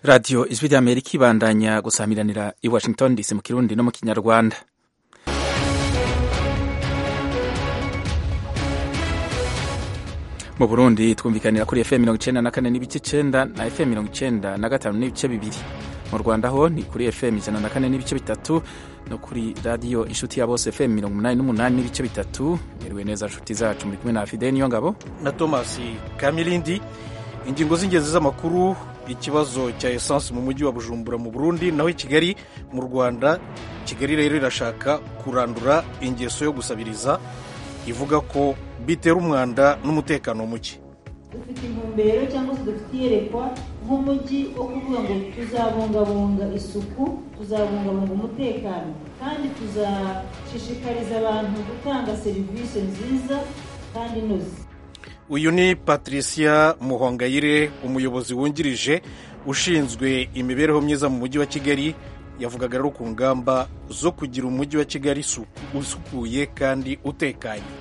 radiyo ijwi rya amerika ibandanya gusamiranira i washington dc mu kirundi no mu kinyarwanda mu burundi twumvikanira kuri fm mirongo icenda na kane n'ibice icenda na fm mirongo icenda na gatanu n'ibice bibiri mu rwanda ho ni kuri fm ijana na kane n'ibice bitatu no kuri radiyo inshuti ya bose fm mirongo umunani n'umunani n'ibice bitatu mwiriwe neza nshuti zacu muri kumwe na fide niyo ngabo na thomas kamilindi ingingo z'ingenzi z'amakuru ikibazo cya esanse mu mujyi wa bujumbura mu burundi naho i kigali mu rwanda kigali rero irashaka kurandura ingeso yo gusabiriza ivuga ko bitera umwanda n'umutekano muke dufite intumbero cyangwa se dufite iyerekwa nk'umujyi wo kuvuga ngo tuzabungabunga isuku tuzabungabunga umutekano kandi tuzashishikariza abantu gutanga serivisi nziza kandi inoze uyu ni patricia muhongayire umuyobozi wungirije ushinzwe imibereho myiza mu mujyi wa kigali yavugaga rero ku ngamba zo kugira umujyi wa kigali usukuye kandi utekanye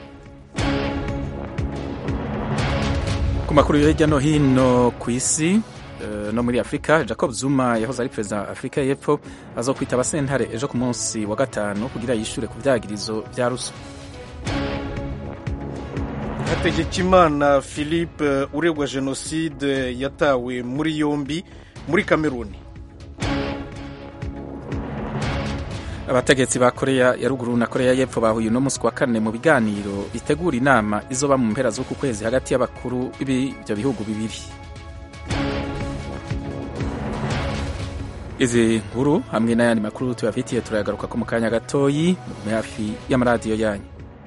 ku makuru yo hirya no hino ku isi no muri afurika jacob zuma yahoze ari perezida wa afurika y'epfo azokwitaba sentare ejo ku munsi wa gatanu kugira yishyure ku byagirizo bya ruswa hategekimana philippe uregwa jenoside yatawe muri yombi muri kameruni abategetsi ba koreya ya ruguru na koreya y'epfo bahuye uno munsi wa kane mu biganiro bitegura inama izoba mu mpera z'uku kwezi hagati y'abakuru b'ibyo bihugu bibiri izi nkuru hamwe n'ayandi makuru tubafitiye turayagaruka ko mu kanya gatoyi mu hafi y'amaradiyo yanyu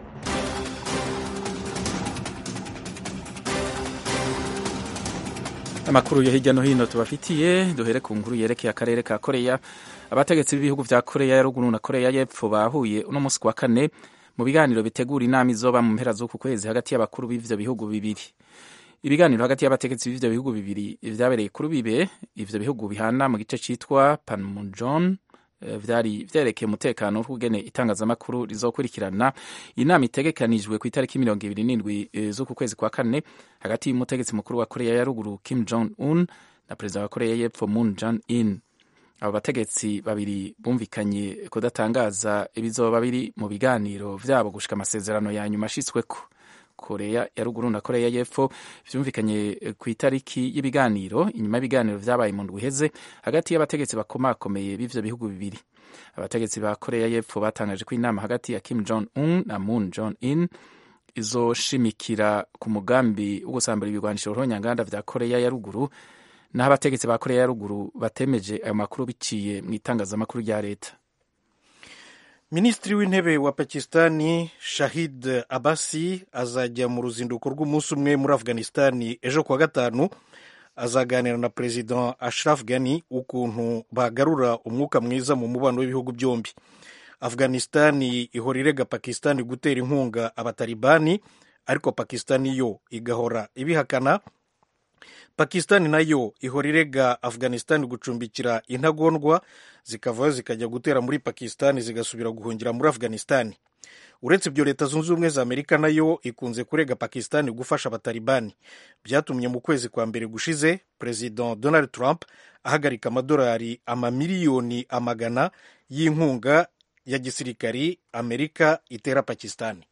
amakuru yo hirya no hino tubafitiye duhere ku nkuru yerekeye akarere ka koreya abategetsi b'ibihugu vya koreya ya ruguru na koreya y'epfo bahuye uno munsi wa kane mu biganiro bitegura inama izoba mu mpera z'uku kwezi hagati y'abakuru b'ivyo bihugu bibiri ibiganiro hagati y'abategetsi b'ivyo bihugu bibiri vyabereye kuri bibe ivyo bihugu bihana mu gice citwa panmunjon vyari vyerekeye umutekano w'ukugene itangazamakuru rizokurikirana inama itegekanijwe ku itariki mirongo ibiri n'indwi z'uku kwezi kwa kane hagati y'umutegetsi mukuru wa koreya ya ruguru kim jong un na perezida wa koreya y'epfo moon jong in abo bategetsi babiri bumvikanye kudatangaza ibizoba biri mu biganiro vyabo gushika amasezerano ya nyuma ashitsweko koreya ya ruguru na koreya y'epfo vyumvikanye ku itariki y'ibiganiro inyuma y'ibiganiro vyabaye mu ndwi iheze hagati y'abategetsi bakomakomeye b'ivyo bihugu bibiri abategetsi ba koreya y'epfo batangaje ko inama hagati ya kim jong un na moon jong in izoshimikira ku mugambi wo gusambura ibigwanisho ruhonyanganda vya koreya ya ruguru naho abategetsi ba koreya ya ruguru batemeje ayo makuru biciye mu itangazamakuru rya leta minisitiri w'intebe wa pakistani shahid abasi azajya mu ruzinduko rw'umunsi umwe muri afghanistani ejo kuwa gatanu azaganira na perezida ashraf ghani ukuntu bagarura umwuka mwiza mu mubano w'ibihugu byombi afghanistani ihora irega pakistani gutera inkunga abatalibani ariko pakistani yo igahora ibihakana pakistani nayo ihora irega afghanistan gucumbikira intagondwa zikavayo zikajya gutera muri pakistani zigasubira guhungira muri afghanistan uretse ibyo leta zunze ubumwe za amerika nayo ikunze kurega pakistani gufasha abatalibani byatumye mu kwezi kwa mbere gushize perezida donald trump ahagarika amadolari amamiliyoni amagana y'inkunga ya gisirikari amerika itera pakistani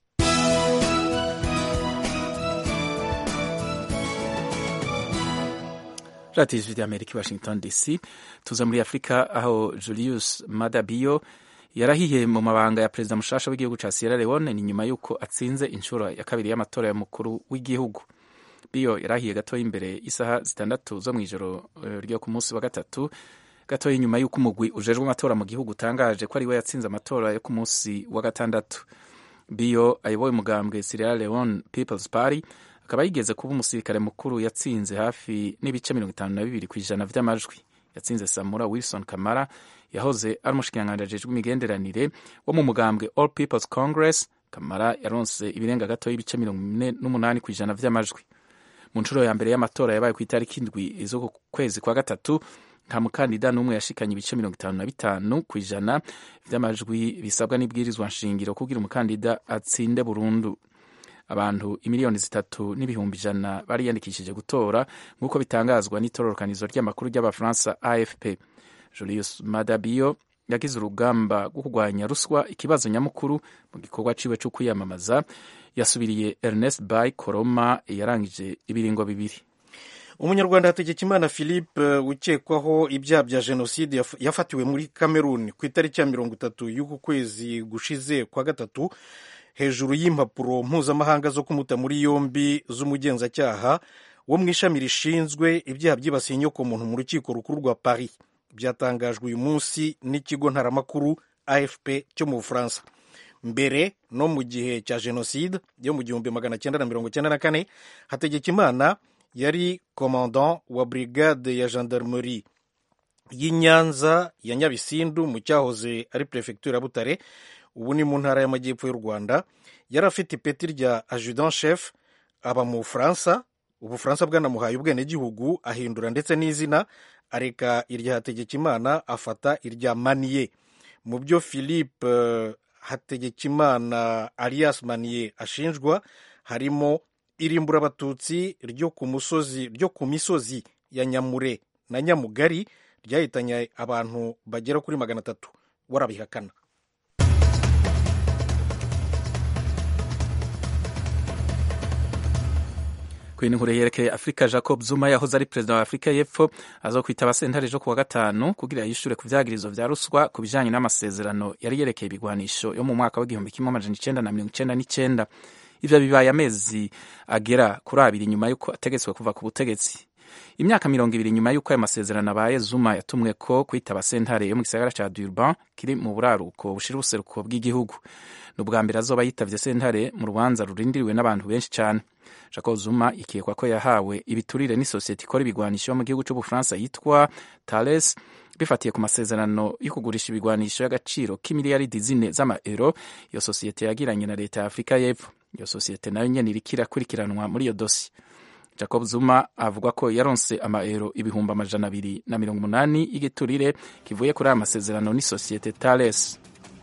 radiyo ijwi ry'amerika i washington dc tuza muri afurika aho julius madabiyo yarahiye mu mabanga ya perezida mushasha w'igihugu ca sierra leone ni nyuma y'uko atsinze inshuro ya kabiri y'amatora y'umukuru w'igihugu biyo yarahiye gatoya imbere isaha zitandatu zo mw'ijoro ryo ku munsi wa gatatu gatoya inyuma y'uko umugwi ujejwe amatora mu gihugu utangaje ko ari we yatsinze amatora yo ku munsi wa gatandatu biyo ayoboye umugambwe sierra leone peoples party akaba yigeze kuba umusirikare mukuru yatsinze hafi n'ibice mirongo itanu na bibiri ku ijana vy'amajwi yatsinze samura wilson kamara yahoze ari umushikiranganji ajejwe imigenderanire wo mu mugambwe all peoples congress kamara yaronse ibirenga gato y'ibice mirongo ine n'umunani ku ijana vy'amajwi mu nshuro ya mbere y'amatora yabaye ku itariki indwi z'uku kwezi kwa gatatu nta mukandida n'umwe yashikanye ibice mirongo itanu na bitanu ku ijana vy'amajwi bisabwa n'ibwirizwa nshingiro kugira umukandida atsinde burundu abantu imiliyoni zitatu n'ibihumbi ijana bariyandikishije gutora nk'uko bitangazwa n'itororokanizo ry'amakuru ry'abafaransa afp julius madabio yagize urugamba rwo kurwanya ruswa ikibazo nyamukuru mu gikorwa ciwe cyo kwiyamamaza yasubiriye ernest bay koroma yarangije ibiringo bibiri umunyarwanda hategekimana philippe ukekwaho ibyaha bya jenoside yafatiwe muri cameroon ku itariki ya mirongo itatu y'uku kwezi gushize kwa gatatu hejuru y'impapuro mpuzamahanga zo kumuta muri yombi z'umugenzacyaha wo mu ishami rishinzwe ibyaha byibasiye inyokomuntu mu rukiko rukuru rwa paris byatangajwe uyu munsi n'ikigo ntaramakuru afp cyo mu bufaransa mbere no mu gihe cya jenoside yo mu gihumbi magana cyenda na mirongo cyenda na kane hategekimana yari commandant wa brigade ya gendarmerie y'i nyanza ya nyabisindu mu cyahoze ari perefegitura ya butare ubu ni mu ntara y'amajyepfo y'u rwanda yari afite ipeti rya adjudant chef aba mu bufaransa ubufaransa bwanamuhaye ubwenegihugu ahindura ndetse n'izina areka irya hategekimana afata irya maniye mu byo philippe hategekimana alias maniye ashinjwa harimo irimbura abatutsi ryo ku musozi ryo ku misozi ya nyamure na nyamugari ryahitanye abantu bagera kuri magana atatu warabihakana ku inkuru yerekeye afurika jacob zuma yahoze ari perezida wa afurika y'epfo aza kwitaba sentare ejo kuwa gatanu kugira yishure ku vyagirizo vya ruswa ku bijanye n'amasezerano yari yerekeye ibigwanisho yo mu mwaka w'igihumbi kimwe amajana icenda na mirongo icenda n'icenda ivyo bibaye amezi agera kuri abiri nyuma y'uko ategetswe kuva ku butegetsi imyaka mirongo ibiri nyuma y'uko ayo masezerano abaye zuma yatumwe ko kwitaba sentare yo mu gisagara ca durban kiri mu buraruko bushira ubuseruko bw'igihugu ni ubwa mbere azoba yitavye sentare mu rubanza rurindiriwe n'abantu benshi cane jacob zuma ikekwa ko yahawe ibiturire n'isosiyete ikora ibigwanisho yo mu gihugu c'ubufaransa yitwa tales bifatiye ku masezerano yo kugurisha ibigwanisho y'agaciro k'imiliyaridi zine z'amaero iyo sosiyete yagiranye na leta ya afurika y'epfo iyo sosiyete nayo nyene iriko irakurikiranwa muri iyo dosi jacob zuma avuga ko yaronse amaero ibihumbi amajana abiri na mirongo umunani y'igiturire kivuye kuri aya masezerano n'isosiyete tales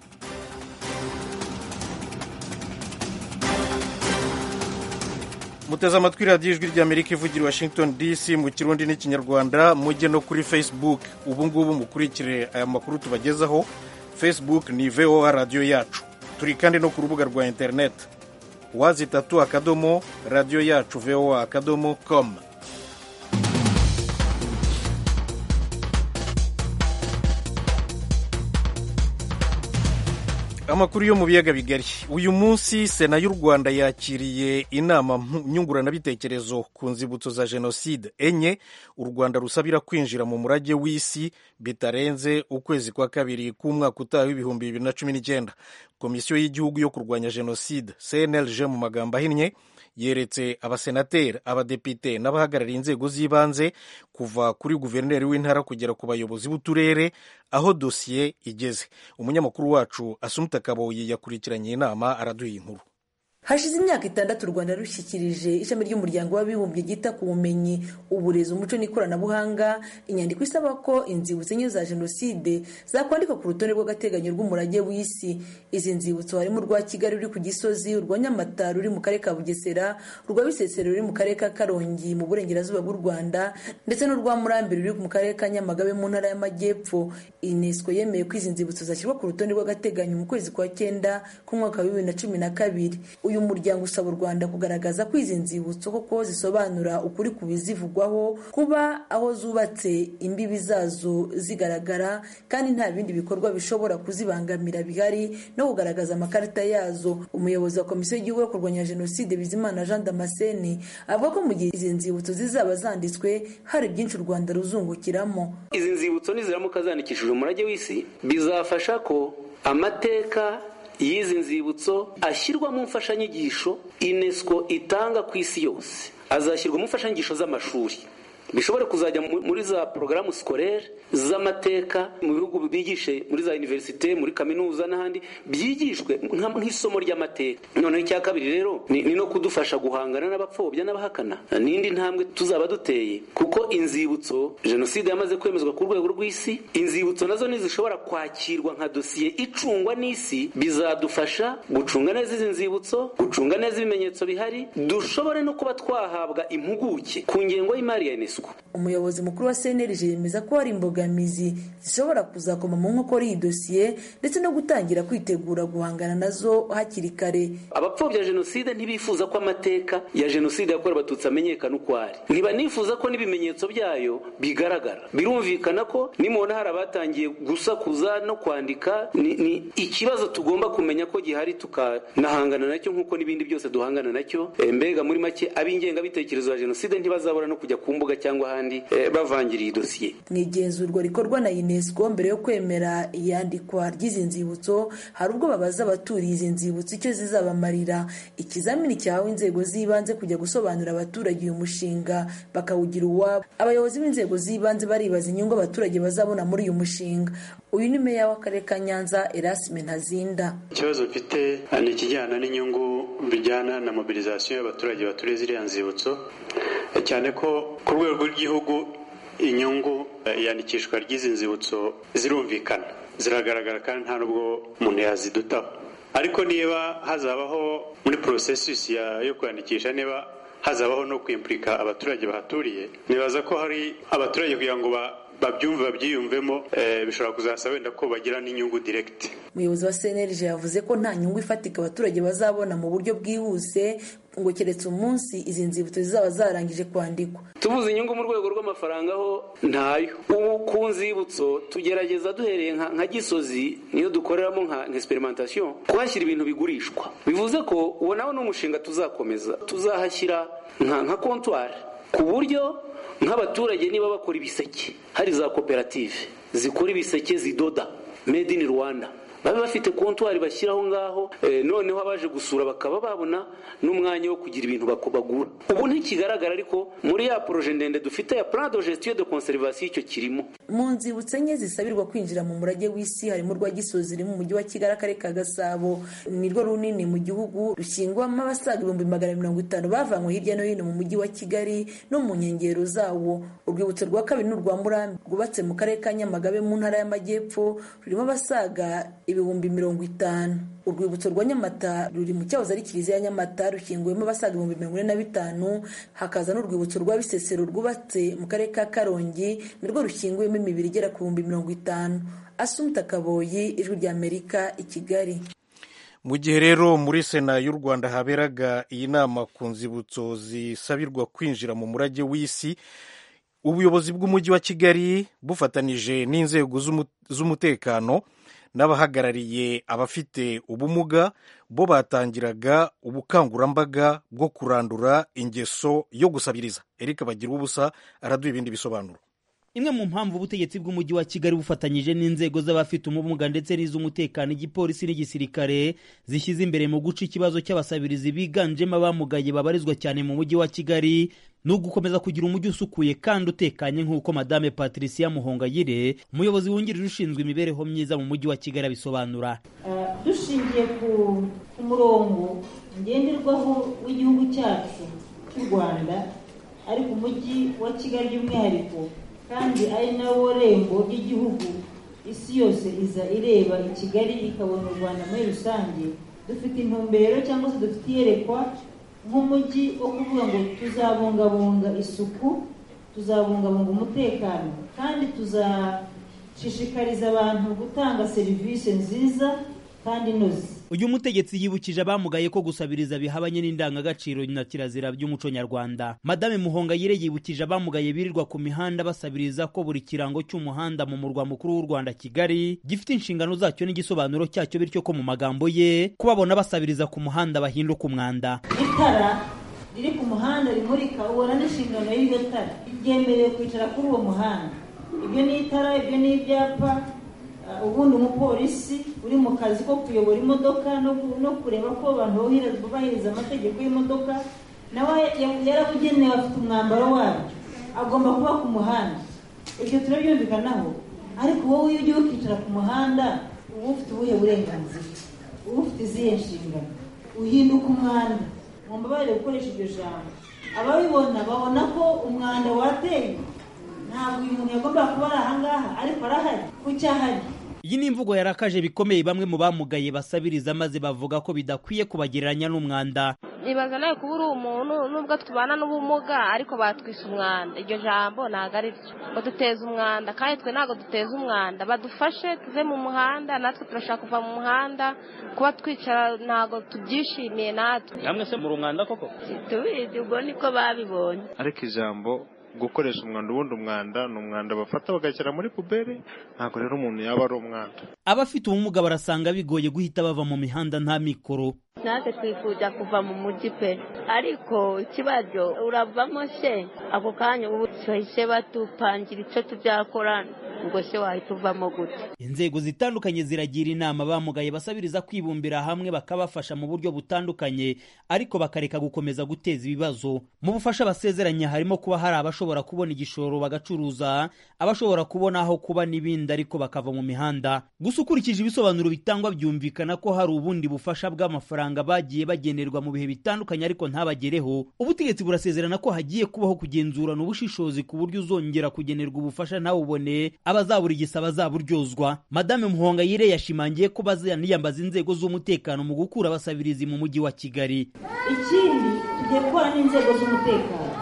muteze amatwi radiyo ijwi ry'amerika ivugira washington dc mu kirundi n'ikinyarwanda mujye no kuri facebook ubu ngubu mukurikire aya makuru tubagezaho facebook ni voa radiyo yacu turi kandi no ku rubuga rwa interineti wazi itatu akadomo radiyo yacu voa akadomo com amakuru yo mu biyaga bigari uyu munsi sena y'u rwanda yakiriye inama nyunguranabitekerezo ku nzibutso za jenoside enye u rwanda rusabira kwinjira mu murage w'isi bitarenze ukwezi kwa kabiri k'umwaka utaha w'ibihumbi bibiri na cumi n'icyenda komisiyo y'igihugu yo kurwanya jenoside cnlg mu magambo ahinnye yeretse abasenateri abadepite n'abahagarariye inzego z'ibanze kuva kuri guverineri w'intara kugera ku bayobozi b'uturere aho dosiye igeze umunyamakuru wacu asumuta kaboyi yakurikiranye inama araduha inkuru hashize imyaka itandatu u rwanda rushyikirije ishami ry'umuryango w'abibumbye ryita ku bumenyi uburezi umuco n'ikoranabuhanga inyandiko isaba ko inzibutso enye za jenoside zakwandikwa ku rutonde rw'agateganyo rw'umurage w'isi izi nzibutso harimo urwa kigali ruri ku gisozi urwa nyamata ruri mu karere ka bugesera urwa bisesero ruri mu karere ka karongi mu burengerazuba bw'u rwanda ndetse n'urwa murambi ruri mu karere ka nyamagabe mu ntara y'amajyepfo unesco yemeye ko izi nzibutso zashyirwa ku rutonde rw'agateganyo mu kwezi kwa cyenda k'umwaka wa bibiri na cumi na kabiri uyu muryango usaba u rwanda kugaragaza ko izi nzibutso koko zisobanura ukuri ku bizivugwaho kuba aho zubatse imbibi zazo zigaragara kandi nta bindi bikorwa bishobora kuzibangamira bihari no kugaragaza amakarita yazo umuyobozi wa komisiyo y'igihugu yo kurwanya jenoside bizimana jean damascene avuga ko mu gihe izi nzibutso zizaba zanditswe hari byinshi u rwanda ruzungukiramo izi nzibutso niziramuka zandikishije umurage w'isi bizafasha ko amateka y'izi nzibutso ashyirwa mu mfashanyigisho unesco itanga ku isi yose azashyirwa mu mfashanyigisho z'amashuri bishobore kuzajya muri za porogaramu sikorere z'amateka mu bihugu bigishe muri za univerisite muri kaminuza n'ahandi byigishwe nk'isomo ry'amateka noneho icya kabiri rero ni no kudufasha guhangana n'abapfobya n'abahakana n'indi ntambwe tuzaba duteye kuko inzibutso jenoside yamaze kwemezwa ku rwego rw'isi inzibutso nazo ntizishobora kwakirwa nka dosiye icungwa n'isi bizadufasha gucunga neza izi nzibutso gucunga neza ibimenyetso bihari dushobore no kuba twahabwa impuguke ku ngengo y'imari ya unesco umuyobozi mukuru wa cnlg yemeza ko hari imbogamizi zishobora kuzakoma mu nkokora iyi dosiye ndetse no gutangira kwitegura guhangana nazo hakiri kare abapfobya jenoside ntibifuza ko amateka ya jenoside yakorewe abatutsi amenyekana uko ari ntibanifuza ko n'ibimenyetso byayo bigaragara birumvikana ko nimubona hari abatangiye gusakuza no kwandika ni, ni ikibazo tugomba kumenya ko gihari tukanahangana nacyo nk'uko n'ibindi byose duhangana nacyo e, mbega muri make ab'ingengabitekerezo ya jenoside ntibazabura no kujya ku mbuga cyangwa ahandi e, bavangira iyi dosiye mu igenzurwa rikorwa na unesco mbere yo kwemera iyandikwa ry'izi nzibutso hari ubwo babaza abaturiye izi nzibutso icyo zizabamarira ikizamini cyahawe inzego z'ibanze kujya gusobanurira abaturage uyu mushinga bakawugira uwabo abayobozi b'inzego z'ibanze baribaza inyungu abaturage bazabona muri uyu mushinga uyu ni meya w'akarere ka nyanza erasime ntazinda ikibazo mfite ni ikijyana n'inyungu bijyana na mobilizasiyo y'abaturage baturiye ziriya nzibutso cyane ko ku rwego rw'igihugu inyungu iyandikishwa ry'izi nzibutso zirumvikana ziragaragara kandi nta n'ubwo umuntu yazidutaho ariko niba hazabaho muri porosesisi yo kwandikisha niba hazabaho no kwimplika abaturage bahaturiye nibaza ko hari abaturage kugira ngo babyumve babyiyumvemo bishobora kuzasaba wenda ko bagira n'inyungu direkiti umuyobozi wa cnlg yavuze ko nta nyungu ifatika abaturage bazabona mu buryo bwihuse ngo keretse umunsi izi nzibutso zizaba zarangije kwandikwa tubuze inyungu mu rwego rw'amafaranga ho ntayo ubu ku nzibutso tugerageza duhereye nka gisozi niyo dukoreramo nka experimentation kuhashyira ibintu bigurishwa bivuze ko uwo nawe ni umushinga tuzakomeza tuzahashyira nka kontwari ku buryo nk'abaturage niba bakora ibiseke hari za koperative zikora ibiseke zidoda made in rwanda babe bafite kontwari bashyiraho ngaho noneho abaje gusura bakaba babona n'umwanya wo kugira ibintu bagura ubu ntikigaragara ariko muri ya poroje ndende dufite ya plan de gestion de conservation icyo kirimo mu nzibutso enye zisabirwa kwinjira mu murage w'isi harimo urwa gisozi riri mu mujyi wa kigali akarere ka gasabo ni rwo runini mu gihugu rushyingwamo abasaga ibihumbi magana mirongo itanu bavanywe hirya no hino mu mujyi wa kigali no mu nkengero zawo urwibutso rwa kabiri ni urwa murambi rwubatse mu karere ka nyamagabe mu ntara y'amajyepfo rurimo abasaga ibihumbi mirongo itanu urwibutso rwa nyamata ruri mu cyahoze ari kiliziya ya nyamata rushyinguwemo abasaga ibihumbi mirongo ine na bitanu hakaza n'urwibutso rwa bisesero rwubatse mu karere ka karongi nirwo rushyinguwemo imibiri igera ku bihumbi mirongo itanu asumta kaboyi ijwi ry'amerika i kigali mu gihe rero muri sena y'u rwanda haberaga iyi nama ku nzibutso zisabirwa kwinjira mu murage w'isi ubuyobozi bw'umujyi wa kigali bufatanije n'inzego z'umutekano n'abahagarariye abafite ubumuga bo batangiraga ubukangurambaga bwo kurandura ingeso yo gusabiriza erika bagira ubusa araduha ibindi bisobanuro imwe mu mpamvu ubutegetsi bw'umujyi wa kigali bufatanyije n'inzego z'abafite ubumuga ndetse n'iz'umutekano igipolisi n'igisirikare zishyize imbere mu guca ikibazo cy'abasabirizi biganjemo abamugaye babarizwa cyane mu mujyi wa kigali ni ugukomeza kugira umujyi usukuye kandi utekanye nk'uko madame patricia muhongayire umuyobozi wungirije ushinzwe imibereho myiza mu mujyi wa kigali abisobanura dushingiye ku murongo ngenderwaho w'igihugu cyacu cy'u rwanda ariko umujyi wa kigali by'umwihariko kandi ari nawo rembo ry'igihugu isi yose iza ireba i kigali ikabona u rwanda muri rusange dufite intumbero cyangwa se dufite iyerekwa nk'umujyi wo kuvuga ngo tuzabungabunga isuku tuzabungabunga umutekano kandi tuzashishikariza abantu gutanga serivisi nziza kandi inoze uyu mutegetsi yibukije abamugaye ko gusabiriza bihabanye n'indangagaciro na kirazira by'umuco nyarwanda madame muhongayire yibukije abamugaye birirwa ku mihanda basabiriza ko buri kirango cy'umuhanda mu murwa mukuru w'u rwanda kigali gifite inshingano zacyo n'igisobanuro cyacyo bityo ko mu magambo ye kubabona basabiriza ku muhanda bahinduka umwanda itara riri ku muhanda rimurika ubona n'inshingano y'iryo tara ryemerewe kwicara kuri uwo muhanda ibyo ni itara ibyo ni ibyapa ubundi umupolisi uri mu kazi ko kuyobora imodoka no kureba ko abantu bubahiriza amategeko y'imodoka nawe yarabugenewe afite umwambaro wabyo agomba kuba ku muhanda ibyo turabyumvikanaho ariko wowe iyo ugiye ukicara ku muhanda uba ufite ubuhe burenganzira uba ufite izihe nshingano uhinduka umwanda mu mbabarire gukoresha iryo jambo ababibona babona ko umwanda wateye ntabwo uyu muntu yagombaga kuba ari ahangaha ariko arahari kuki ahari iyi ni imvugo yarakaje bikomeye bamwe mu bamugaye basabiriza maze bavuga ko bidakwiye kubagereranya n'umwanda nibaza nawe kuba uri umuntu nubwo tubana n'ubumuga ariko batwise umwanda iryo jambo ntabwo ari ryo baduteza umwanda kandi twe ntabwo duteza umwanda badufashe tuve mu muhanda natwe turashaka kuva mu muhanda kuba twicara ntabwo tubyishimiye natwe namwe se muri umwanda koko tubizi ubwo niko babibonye ariko ijambo gukoresha umwanda ubundi umwanda ni umwanda bafata bagashyira muri puberi ntabwo rero umuntu yaba ari umwanda abafite ubumuga barasanga bigoye guhita bava mu mihanda nta mikoro natwe twifuza kuva mu mujyi pe ariko ikibazo uravamo se ako kanya ubu bahise batupangira icyo tubyakora ngo se wahita uvamo gute inzego zitandukanye ziragira inama bamugaye basabiriza kwibumbira hamwe bakabafasha mu buryo butandukanye ariko bakareka gukomeza guteza ibibazo mu bufasha basezeranya harimo kuba hari abashobora kubona igishoro bagacuruza abashobora kubona aho kuba n'ibindi ariko bakava mu mihanda gusa ukurikije ibisobanuro bitangwa byumvikana ko hari ubundi bufasha bw'amafaranga bagiye bagenerwa mu bihe bitandukanye ariko ntabagereho ubutegetsi burasezerana ko hagiye kubaho kugenzurana ubushishozi ku buryo uzongera kugenerwa ubufasha ntawubone abazabura igisaba azaburyozwa madame muhongayire yashimangiye ko bazaniyambaza inzego z'umutekano mu gukura abasabirizi mu mujyi wa kigali ikindi tugiye gukora n'inzego z'umutekano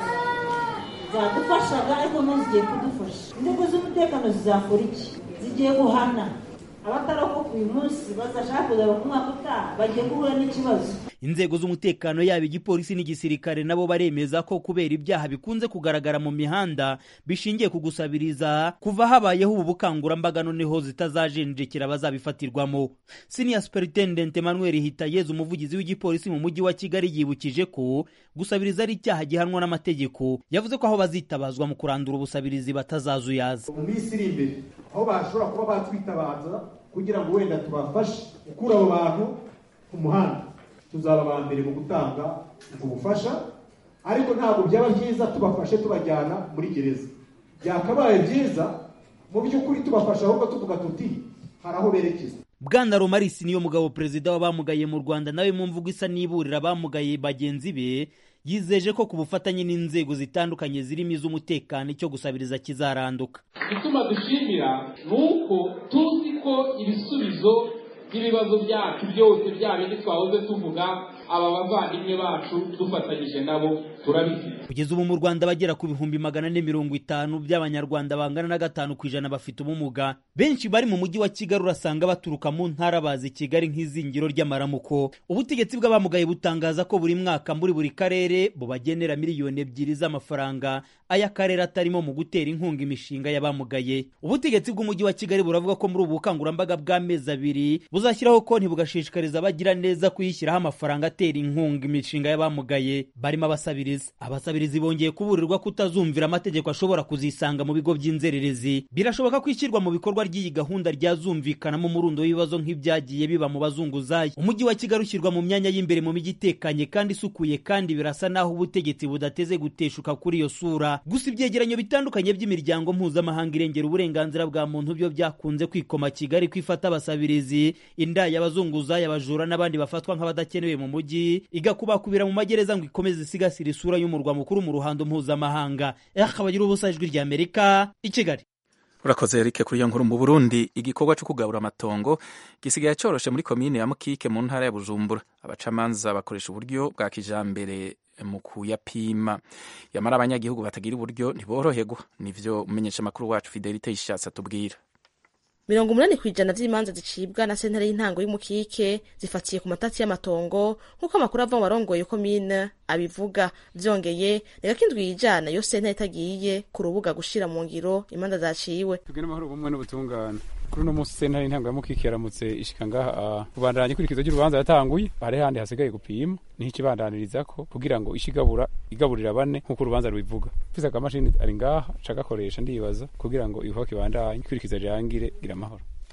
zadufashaga ariko no zigiye kudufasha inzego z'umutekano zizakora iki zigiye guhana abatarokoka uyu munsi bazashaka kuzaba ku mwaka utaha bagiye guhura n'ikibazo inzego z'umutekano yaba igipolisi n'igisirikare nabo baremeza ko kubera ibyaha bikunze kugaragara mu mihanda bishingiye ku gusabiriza kuva habayeho ubu bukangurambaga noneho zitazajenjekera abazabifatirwamo senior superintendent emmanuel hitayezu umuvugizi w'igipolisi mu mujyi wa kigali yibukije ko gusabiriza ari icyaha gihanwa n'amategeko yavuze ko aho bazitabazwa mu kurandura ubusabirizi batazazuyaza mu minsi iri imbere aho bashobora kuba batwitabaza kugira ngo wenda tubafashe gukura abo bantu ku muhanda tuzaba aba mbere mu gutanga ubwo bufasha ariko ntabwo byaba byiza tubafashe tubajyana muri gereza byakabaye byiza mu by'ukuri tubafasha ahubwo tuvuga tuti hari aho berekeza bwana romarisi niyo mugabo perezida w'abamugaye mu rwanda nawe mu mvugo isa n'iburira abamugaye bagenzi be yizeje ko ku bufatanye n'inzego zitandukanye zirimo iz'umutekano icyo gusabiriza kizaranduka igituma dushimira ni uko tuzi ko ibisubizo by'ibibazo byacu byose bya bindi twahoze tuvuga aba bavandimwe bacu dufatanyije nabo turabifite kugeza ubu mu rwanda bagera ku bihumbi magana ane mirongo itanu by'abanyarwanda bangana na gatanu ku ijana bafite ubumuga benshi bari mu mujyi wa kigali urasanga baturuka mu ntara bazi kigali nk'izingiro ry'amaramuko ubutegetsi bw'abamugaye butangaza ko buri mwaka muri buri karere bubagenera miliyoni ebyiri z'amafaranga ay'akarere atarimo mu gutera inkunga imishinga y'abamugaye ubutegetsi bw'umujyi wa kigali buravuga ko muri ubu bukangurambaga bw'amezi abiri buzashyiraho konti bugashishikariza abagira neza kuyishyiraho amafaranga atera inkunga imishinga y'abamugaye barimo abasabiriza abasabirizi bongeye kuburirwa kutazumvira amategeko ashobora kuzisanga mu bigo by'inzererezi birashoboka ko ishyirwa mu bikorwa ry'iyi gahunda ryazumvikanamo umurundo w'ibibazo nk'ibyagiye biba mu bazunguzayi umujyi wa kigali ushyirwa mu myanya y'imbere mu mijyi itekanye kandi isukuye kandi birasa n'aho ubutegetsi budateze guteshuka kuri iyo sura gusa ibyegeranyo bitandukanye by'imiryango mpuzamahanga irengera uburenganzira bwa muntu byo byakunze kwikoma kigali kwifata abasabirizi indaya abazunguzayi abajura n'abandi bafatwa nk'abadakenewe mu mujyi igakubakubira mu magereza ngo ikomeze isigasira isura y'umurwa mukuru mu ruhando mpuzamahanga akabagira ubusa ijwi rya amerika i kigali urakoze Eric kuri iyo nkuru mu Burundi igikorwa cyo kugabura amatongo gisigaye cyoroshe muri komine ya Mukike mu ntara ya Bujumbura abacamanza bakoresha uburyo bwa kijambere mu kuyapima yamara abanyagihugu batagira uburyo ntiboroherwa nivyo umenyesha makuru wacu Fidelite yishatse atubwira mirongo umunani ku ijana vy'imanza zicibwa na sentare y'intango y'umukike zifatiye ku matati y'amatongo nk'uko amakuru ava mu barongoye komine abivuga vyongeye reka ko indwi yijana yo sentare itagiye ku rubuga gushira mu ngiro imanza zaciwe tugire amahoro bumwe n'ubutungane kuri uno munsi sentare y'intango ya mukike yaramutse ishika ngaha kubandanya ikurikizo ry'urubanza yatanguye hari handi hasigaye gupima niho ikibandaniririzako kugira ngo ishi igabura igaburira bane nk'uko urubanza rubivuga mfise akamashini ari ngaha ca gakoresha ndibaza kugira ngo ibikorwa kibandanye ikurikizo rirangire gira amahoro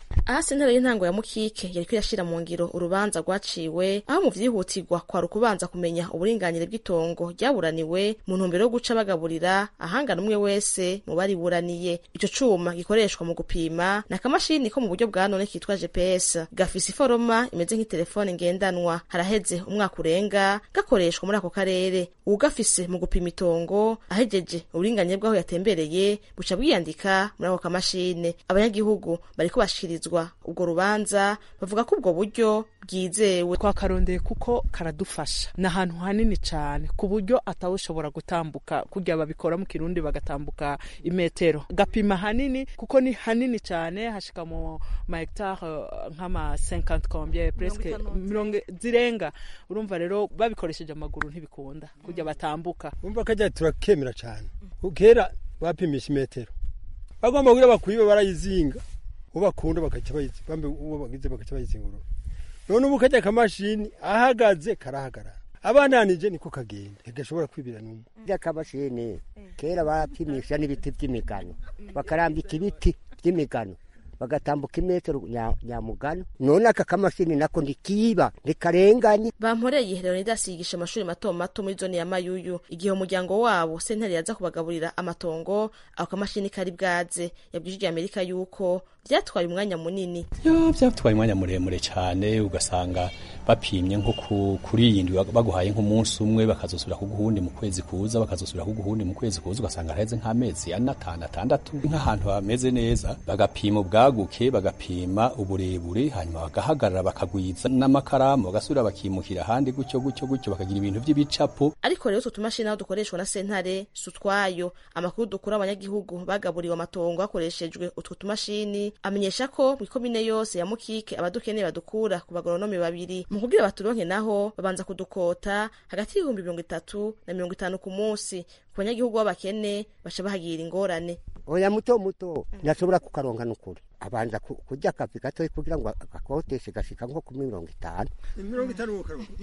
aha sentare y'intango ya mukike yariko irashira mu ngiro urubanza rwaciwe aho mu vyihutirwa kwari ukubanza kumenya uburinganire bw'itongo ryaburaniwe mu ntumbero yo guca bagaburira ahangana umwe wese mu bariburaniye ico cuma gikoreshwa mu gupima ni akamashini ko mu buryo bwa none kitwa gps gafise iforoma imeze nk'itelefone ngendanwa haraheze umwaka urenga gakoreshwa muri ako karere uwugafise mu gupima itongo ahejeje uburinganire bw'aho yatembereye buca bwiyandika muri ako kamashini abanyagihugu bariko bashikirizwa ubwo rubanza bavuga ko ubwo buryo bwizewe twakarondeye kuko karadufasha ni ahantu hanini cyane ku buryo atawushobora gutambuka kurya babikora mu kirundi bagatambuka imetero gapima hanini kuko ni hanini cyane hashika mu ma hectare nk'ama 50 combien presque mirongo zirenga urumva rero babikoresheje amaguru ntibikunda kurya batambuka umva kajya turakemera cyane kera bapimisha imetero bagomba kugira bakwibe barayizinga uwo bakunda bagaca bambe uwo bagize bagaca bayizingurura none ubu kajya akamashini ahagaze karahagarara abandanije niko kagenda ntigashobora kwibira n'umwe ry'akamashini kera bapimisha n'ibiti by'imigano bakarambika ibiti by'imigano bagatambuka imetero nyamugano none aka kamashini nako ntikiba ntikarenganye bamporeye leonidas yigisha amashuri mato mato muri zone ya mayuyu igihe umuryango wabo sentare yaza kubagaburira amatongo ako kamashini kari bwaze yabwije amerika yuko byatwaye umwanya munini yo byatwaye umwanya muremure cyane ugasanga bapimye nko kuri iyi ndwi baguhaye nk'umunsi umwe bakazosubira kuguhundi mu kwezi kuza bakazosubira kuguhundi mu kwezi kuza ugasanga haraheze nk'amezi ane atanu atandatu nk'ahantu hameze neza bagapima ubwaguke bagapima uburebure hanyuma bagahagarara bakagwiza n'amakaramu bagasubira bakimukira ahandi gutyo gutyo gutyo bakagira ibintu by'ibicapo ariko rero utwo tumashini aho dukoreshwa na sentare si utwayo amakuru dukura abanyagihugu bagaburiwe amatongo hakoreshejwe utwo tumashini amenyesha ko mu ikomine yose ya mukike abadukeneye badukura ku bagoronome babiri mu kugira baturonke naho babanza kudukota hagati y'ibihumbi mirongo itatu na mirongo itanu ku munsi ku banyagihugu b'abakene baca bahagira ingorane oya muto muto ntashobora kukaronka n'ukuri abanza kurya akavi gatoya kugira ngo agakoteshe gashika nko ku mirongo itanu mirongo itanu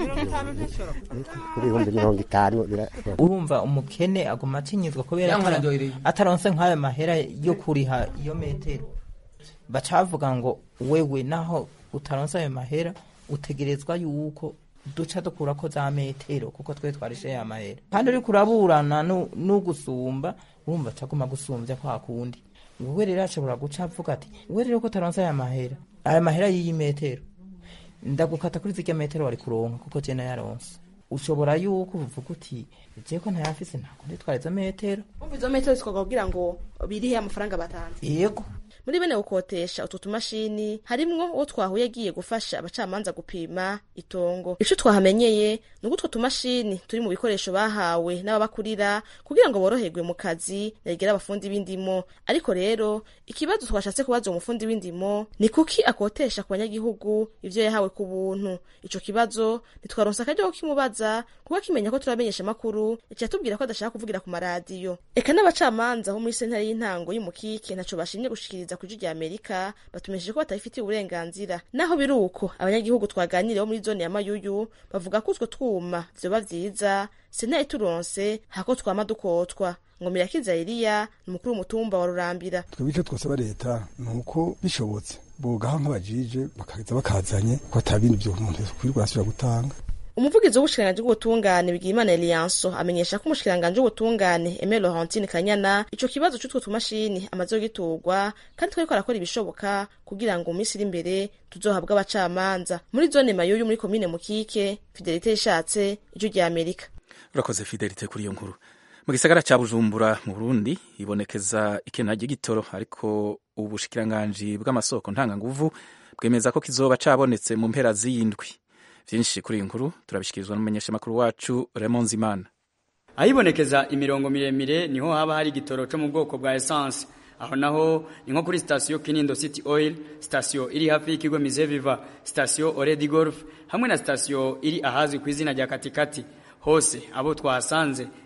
ku bihumbi mirongo itanu urumva umukene aguma atinyizwa kubera ataronse nk'ayo mahera yo kuriha iyo metero baca bavuga ngo wewe naho utaronse ayo mahera utegerezwa yuko duca dukurako za metero kuko twe twarishe ya mahera kandi uriko uraburana n'ugusumba urumva acaguma gusumbya kwa kundi wewe rero ashobora guca avuga ati wewe rero ko utaronse aya mahera aya mahera y'iyi metero ndagukata kuri zirya metero wari kuronka kuko je nayaronse ushobora yuko uvuga uti je ko ntayafise ntabwo nditwara izo metero umva izo metero zikogwa kugira ngo birihe amafaranga batanze yego muri bene gukotesha utwo tumashini harimwo uwo twahuye agiye gufasha abacamanza gupima itongo ico twahamenyeye ni uko utwo tumashini turi mu bikoresho bahawe n'ababakurira kugira ngo boroherwe mu kazi yagera abafundi b'indimo ariko rero ikibazo twashatse kubaza uwo mufundi w'indimo ni kuki akotesha ku banyagihugu ivyo yahawe ku buntu ico kibazo ntitwaronse akaryo ko kimubaza kuko akimenya ko turamenyesha amakuru yaciye atubwira ko adashaka kuvugira ku maradiyo eka n'abacamanza bo muri sentare y'intango y'umukike ntaco bashimye gushikiriza ku ijwi rya amerika batumesheje ko batabifitiye uburenganzira naho biri uko abanyagihugu twaganiriyeho muri zone ya mayuyu bavuga ko utwo twuma vyoba vyiza sentare turonse hako twama dukotwa ngo mirakiza eliya ni umukuru w'umutumba wa rurambira twebwe icyo twasaba leta ni uko bishobotse bogaho nk'abajije bakaza bakazanye ko atabindi byo umuntu kwirirwa asubira gutanga umuvugizi w'ubushikiranganji bw'ubutungane bwimana eliyanso amenyesha ko umushikiranganji w'ubutungane eme laurentine kanyana ico kibazo c'utwo tumashini amaze giturwa kandi twariko arakora ibishoboka kugira ngo mu minsi iri imbere tuzohabwe abacamanza muri zone mayuyu muri komine mukike fidelite ishatse ijwi rya amerika urakoze fidelite kuri iyo nkuru mu gisagara ca bujumbura mu burundi ibonekeza ikena ry'igitoro ariko ubushikiranganji bw'amasoko ntanganguvu bwemeza ko kizoba cabonetse mu mpera z'iyindwi vyinshi kuri iyi nkuru turabishikirizwa n'umumenyeshamakuru wacu Raymond Zimana ahibonekeza imirongo miremire niho haba hari igitoro cyo mu bwoko bwa essence aho naho ni nko kuri sitasiyo Kinindo City Oil sitasiyo iri hafi y'ikigo Mizeviva sitasiyo Oredi Golf hamwe na sitasiyo iri ahazwi ku izina rya Katikati hose abo twahasanze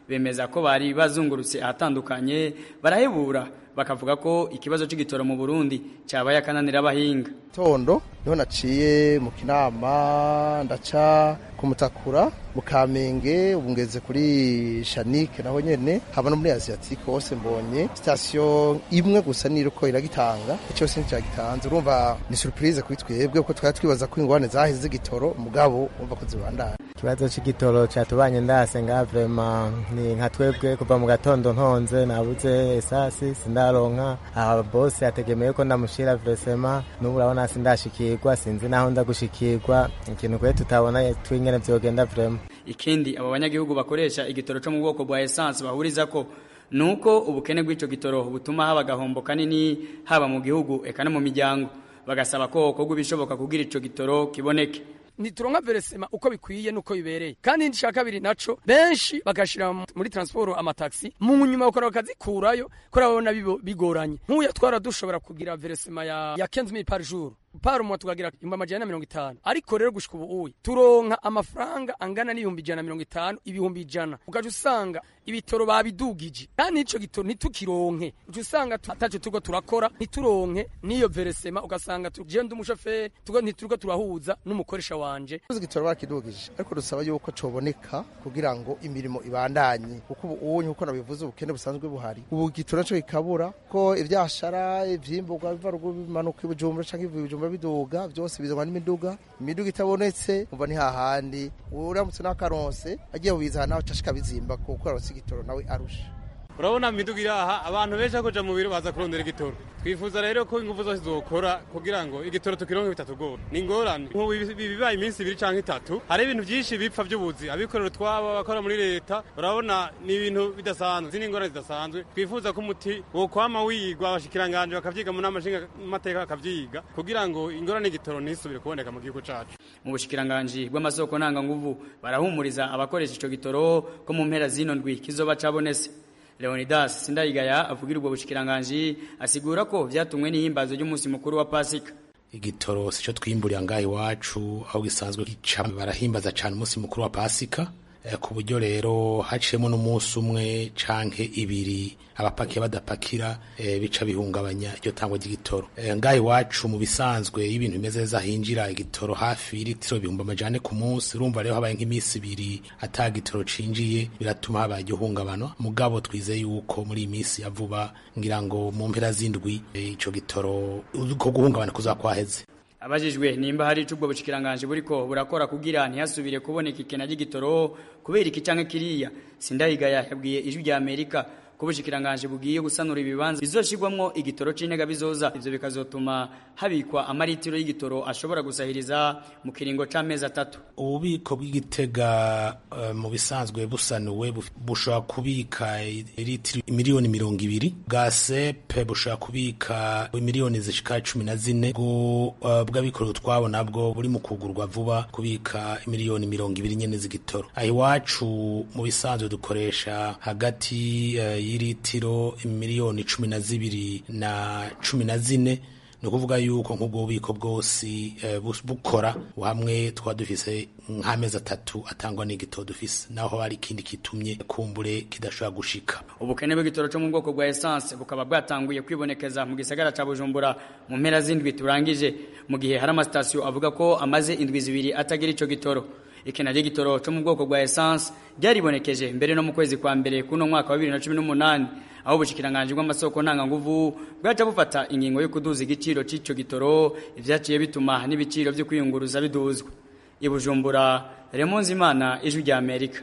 bemeza ko bari bazungurutse ahatandukanye barahebura bakavuga ko ikibazo c'igitoro mu Burundi cyabaye akananira abahinga tondo niho naciye mu kinama ndaca ku mutakura mu kamenge ubu ngeze kuri shanike naho nyene haba no muri asiatique hose mbonye sitasiyo imwe gusa niriko iragitanga cyose nticagitanze urumva ni surprise kuri twebwe kuko twari twibaza ko ingwane zaheze z'igitoro mugabo umva ko zibandana ikibazo c'igitoro catubanye ndase nga vrema ni nka twebwe kuva mu gatondo ntonze nabuze esasi sindaronka aha bose yategemeye ko ndamushira vresema n'ubu urabona sindashikirwa sinzi naho ndagushikirwa ikintu kwe tutabona twingene vyogenda vrema ikindi abo banyagihugu bakoresha igitoro cyo mu bwoko bwa essence bahuriza ko nuko ubukene bw'ico gitoro butuma haba gahombo kanini haba mu gihugu eka no mu miryango bagasaba ko kokorwa ibishoboka kugira ico gitoro kiboneke ntituronka veresema uko bikwiye nuko bibereye kandi icya kabiri naco benshi bagashira muri transport amataxi mu nyuma bakora bakazikurayo ko babona bigoranye nk'uya twara dushobora kugira veresema ya ya 15000 par jour par mois tukagira ibihumbi amajana mirongo itanu ariko rero gushika ubu uyi turonka amafaranga angana n'ibihumbi ijana mirongo itanu ibihumbi ijana ukaja usanga ibitoro babidugije kandi ico gitoro ntitukironke uca usanga ataco turiko turakora ntituronke n'iyo veresema ugasanga je ndi umushoferi tuko ntituriko turahuza n'umukoresha wanje igitoro bakidugije ariko dusaba yuko coboneka kugira ngo imirimo ibandanye kuko ubu unye uko nabivuze ubukene busanzwe buhari ubu igitoro naco kikabura ko ivyashara ivyimburwa biva ruguru bimanuka ibujumbura canke ivuye ibujumbura biduga byose bizanwa n'imiduga imiduga itabonetse umva ni hahandi uramutse n'akaronse agiye bubiza nawe cashika bizimba kuko aronse igitoro nawe arusha urabona miduga iri aha abantu benshi kuja mu biro baza kurondera igitoro twifuza rero ko ingufu zose zokora kugira ngo igitoro tukironke bitatugora ni ingorane nk'ubu bibaye iminsi ibiri canke itatu hari ibintu byinshi bipfa by'ubuzi abikorera utwabo abakora muri leta urabona ni ibintu bidasanzwe zini ingorane zidasanzwe twifuza ko umuti wokwama wigwa abashikiranganje bakavyiga mu nama nshingamateka bakavyiga kugira ngo ingorane y'igitoro ntisubire kuboneka mu gihugu cacu mu bushikiranganji bw'amasoko ntanganguvu barahumuriza abakoresha ico gitoro ko mu mpera zino ndwi kizoba cabonese Leonidas Sindayigaya avugira ubwo bushikiranganji asigura ko vyatumwe n'ihimbazo ry'umunsi mukuru wa Pasika igitoro sico twimburira ngaho iwacu aho gisanzwe gica barahimbaza cyane umunsi mukuru wa Pasika ku buryo rero haciyemo n'umunsi umwe canke ibiri abapakiye badapakira e, bica bihungabanya iryo tangwa ry'igitoro e, ngaho iwacu mu bisanzwe y'ibintu bimeze neza hinjira igitoro hafi y'ilitiro ibihumbi amajane ku munsi urumva rero habaye nk'iminsi ibiri ata gitoro cinjiye biratuma habaye igihungabano mugabo twizeye yuko muri iyi minsi ya vuba ngira ngo mu mpera z'indwi e, ico gitoro ko guhungabana kuzakwaheze abajijwe nimba hari icubwo bushikiranganje buriko burakora kugira ntihasubire kuboneka ikena ry'igitoro kubera iki canke kiriya sindahigaya yabwiye ijwi rya Amerika ko bushikiranganje bugiye gusanura ibibanza bizoshirwamwo igitoro c'intega bizoza ivyo bikazotuma habikwa amaritiro y'igitoro ashobora gusahiriza mu kiringo c'amezi atatu ububiko bw'igitega uh, mu bisanzwe busanuwe bushobora kubika litiro miliyoni mirongo ibiri bwa sepe bushobora kubika miliyoni zishika cumi na zine bw'abikorera utwabo nabwo buri mu kugurwa vuba kubika miliyoni mirongo ibiri nyene z'igitoro aho iwacu mu bisanzwe dukoresha hagati uh, y'iritiro miliyoni cumi na zibiri na cumi na zine ni ukuvuga yuko nk'ubwo bubiko bwose bukora hamwe twaba dufise nk'amezi atatu atangwa n'igitoro dufise naho hari ikindi kitumye kumbure kidashobora gushika ubukene bw'igitoro cyo mu bwoko bwa essence bukaba bwatanguye kwibonekeza mu gisagara ca bujumbura mu mpera z'indwi turangije mu gihe hari amasitasiyo avuga ko amaze indwi zibiri atagira ico gitoro ikena ry'igitoro cyo mu bwoko bwa essence ryaribonekeje mbere no mu kwezi kwa mbere kuno mwaka wa 2018 aho ubushikiranganje bw'amasoko ntanganguvu bwaca bufata ingingo yo kuduza igiciro c'ico gitoro ivyaciye bituma n'ibiciro vyo kwiyunguruza biduzwa ibujumbura Remonzi Imana ijwi rya Amerika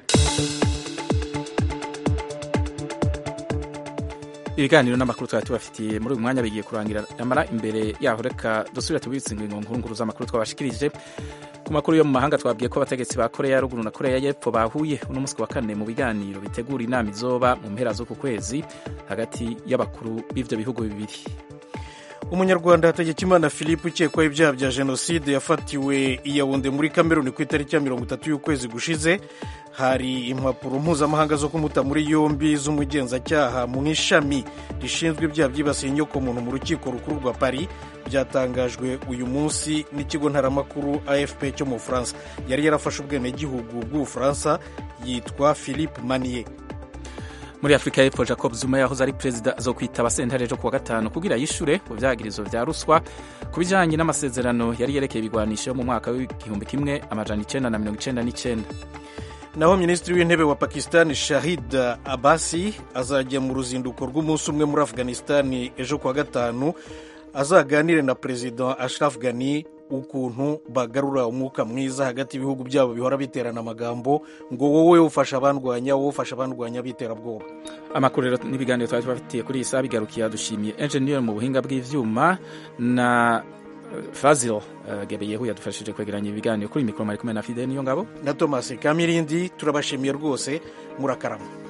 ibiganiro n'amakuru twari tubafitiye muri uyu mwanya bigiye kurangira amara imbere yaho reka dusubire tubitse ingingo nkuru z'amakuru twabashikirije ku makuru yo mu mahanga twabwiye ko abategetsi ba koreya ya ruguru na koreya y'epfo bahuye uno munsi wa kane mu biganiro bitegura inama izoba mu mpera z'uku kwezi hagati y'abakuru b'ivyo bihugu bibiri umunyarwanda hategekimana philippe ukekwaho ibyaha bya jenoside yafatiwe i yawunde muri kameruni ku itariki ya mirongo itatu y'ukwezi gushize hari impapuro mpuzamahanga zo kumuta muri yombi z'umugenzacyaha mu ishami rishinzwe ibyaha byibasiye inyokomuntu mu rukiko rukuru rwa paris byatangajwe uyu munsi n'ikigo ntaramakuru afp cyo mu bufaransa yari yarafashe ubwenegihugu bw'ubufaransa yitwa philippe manier muri afurika y'epfo jacob zuma yahoze ari perezida zo kwitaba sentare ejo kuwa gatanu kugira yishure ku vyagirizo vya ruswa ku bijanye n'amasezerano yari yerekeye ibigwanisho mu mwaka w'igihumbi kimwe amajana icenda na mirongo icenda n'icenda naho minisitiri w'intebe wa pakistan shahid abasi azajya mu ruzinduko rw'umunsi umwe muri afghanistan ejo kuwa gatanu azaganire na perezida ashraf ghani ukuntu bagarura umwuka mwiza hagati y'ibihugu byabo bihora biterana amagambo ngo wowe ufasha abandwanya wowe ufasha abandwanya biterabwoba amakuru rero n'ibiganiro twari tubafitiye kuri iyi saha bigarukiye dushimiye enjeniyeri mu buhinga bw'ivyuma na fazil uh, gebeyehu yadufashije kwegeranya ibiganiro kuri mikoro mari kumwe na fide niyo ngabo na thomas kamirindi turabashimiye rwose murakarama